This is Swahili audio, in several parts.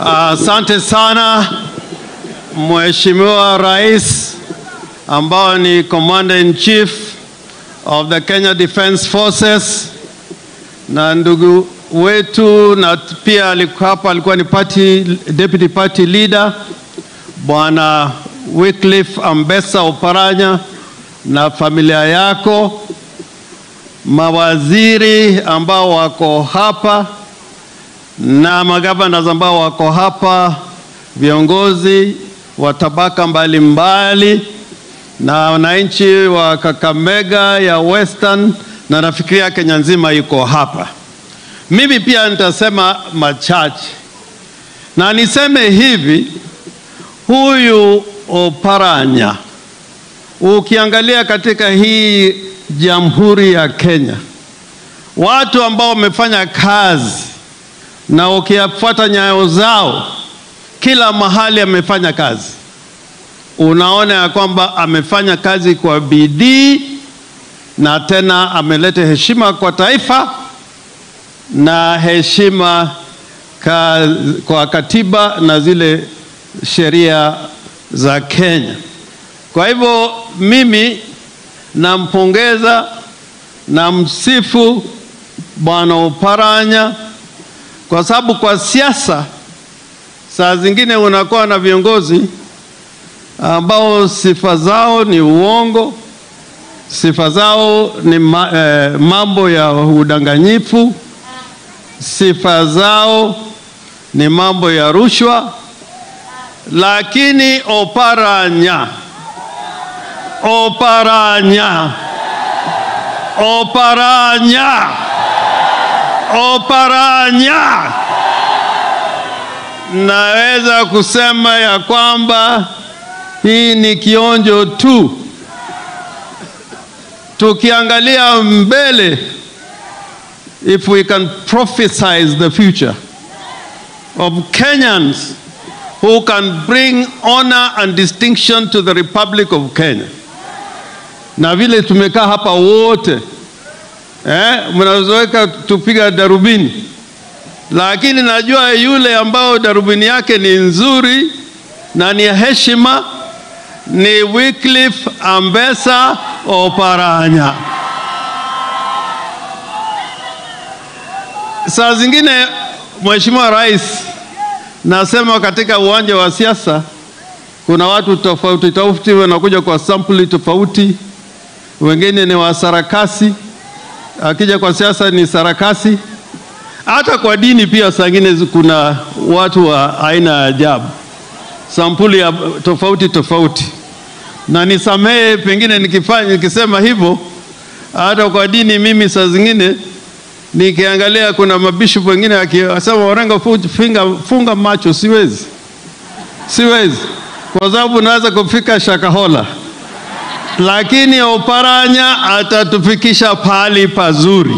Asante sana Mheshimiwa Rais ambao ni Commander in Chief of the Kenya Defence Forces na ndugu wetu na pia alikuwa hapa, alikuwa ni party, deputy party leader Bwana Wycliffe Ambessa Oparanya na familia yako, mawaziri ambao wako hapa na magavana ambao wako hapa, viongozi wa tabaka mbalimbali na wananchi wa Kakamega ya Western na nafikiria Kenya nzima yuko hapa. Mimi pia nitasema machache na niseme hivi, huyu Oparanya ukiangalia katika hii Jamhuri ya Kenya, watu ambao wamefanya kazi na ukifuata nyayo zao, kila mahali amefanya kazi, unaona ya kwamba amefanya kazi kwa bidii na tena ameleta heshima kwa taifa na heshima ka, kwa katiba na zile sheria za Kenya. Kwa hivyo mimi nampongeza na msifu Bwana Oparanya kwa sababu kwa siasa saa zingine unakuwa na viongozi ambao sifa zao ni uongo, sifa zao ni ma, eh, mambo ya udanganyifu, sifa zao ni mambo ya rushwa, lakini Oparanya Oparanya Oparanya Oparanya, naweza kusema ya kwamba hii ni kionjo tu. Tukiangalia mbele, if we can prophesize the future of Kenyans who can bring honor and distinction to the Republic of Kenya, na vile tumekaa hapa wote eh, mnazoweka tupiga darubini, lakini najua yule ambao darubini yake ni nzuri na ni heshima ni Wycliffe Ambessa Oparanya. Saa zingine Mheshimiwa Rais, nasema katika uwanja wa siasa kuna watu tofauti tofauti wanakuja kwa sampuli tofauti, wengine ni wa sarakasi akija kwa siasa ni sarakasi. Hata kwa dini pia saa ingine kuna watu wa aina ya ajabu, sampuli ya tofauti tofauti, na nisamehe pengine nikifanya nikisema hivyo. Hata kwa dini mimi saa zingine nikiangalia, kuna mabishopu wengine akisema Orengo, funga, funga macho, siwezi, siwezi kwa sababu naweza kufika Shakahola lakini Oparanya atatufikisha pahali pazuri.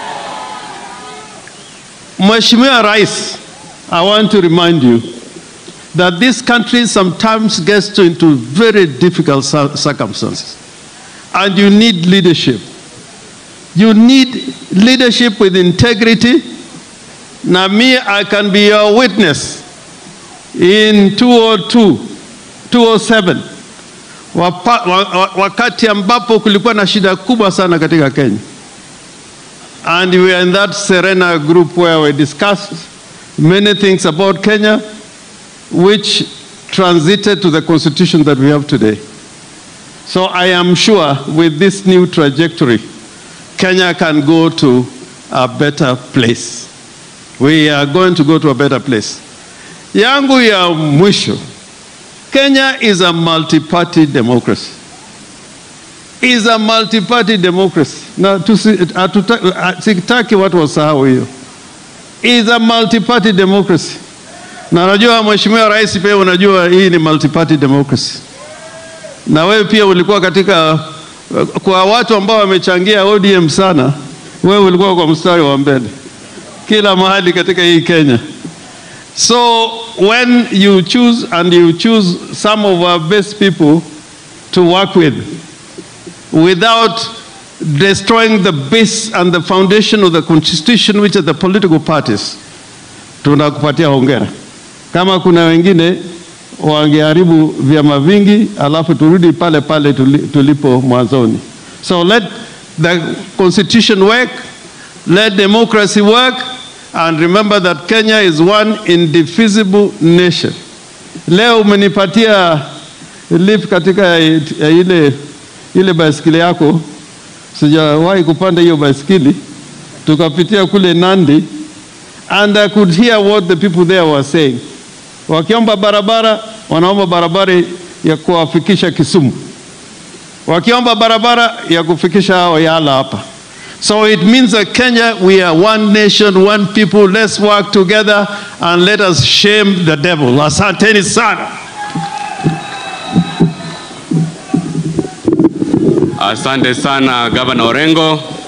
Mheshimiwa Rais, I want to remind you that this country sometimes gets into very difficult circumstances and you need leadership. You need leadership with integrity. Na me, I can be your witness in 202, 207 Wapa, wakati ambapo kulikuwa na shida kubwa sana katika Kenya and we are in that Serena group where we discussed many things about Kenya which transited to the constitution that we have today. So I am sure with this new trajectory Kenya can go to a better place. We are going to go to a better place. Yangu ya mwisho Kenya is a multi-party democracy. Is a multi-party democracy. Na sitaki watu wasahau hiyo. Is a multi-party democracy. Na najua Mheshimiwa Rais pia unajua hii ni multi-party democracy. Na wewe pia ulikuwa katika kwa watu ambao wamechangia ODM sana, wewe ulikuwa kwa mstari wa mbele kila mahali katika hii Kenya. So when you choose and you choose some of our best people to work with without destroying the base and the foundation of the constitution which are the political parties, tunakupatia hongera. Kama kuna wengine wangeharibu vyama vingi, alafu turudi pale pale tuli- tulipo mwanzoni. So let the constitution work, let democracy work, and remember that Kenya is one indivisible nation. Leo umenipatia lift katika ya ile, ile baiskeli yako, sijawahi kupanda hiyo baiskeli, tukapitia kule Nandi and I could hear what the people there were saying. Wakiomba barabara, wanaomba barabara ya kuwafikisha Kisumu, wakiomba barabara ya kufikisha hao Yala hapa. So it means that Kenya, we are one nation, one people. Let's work together and let us shame the devil. Asanteni sana. Asante sana Gavana Orengo.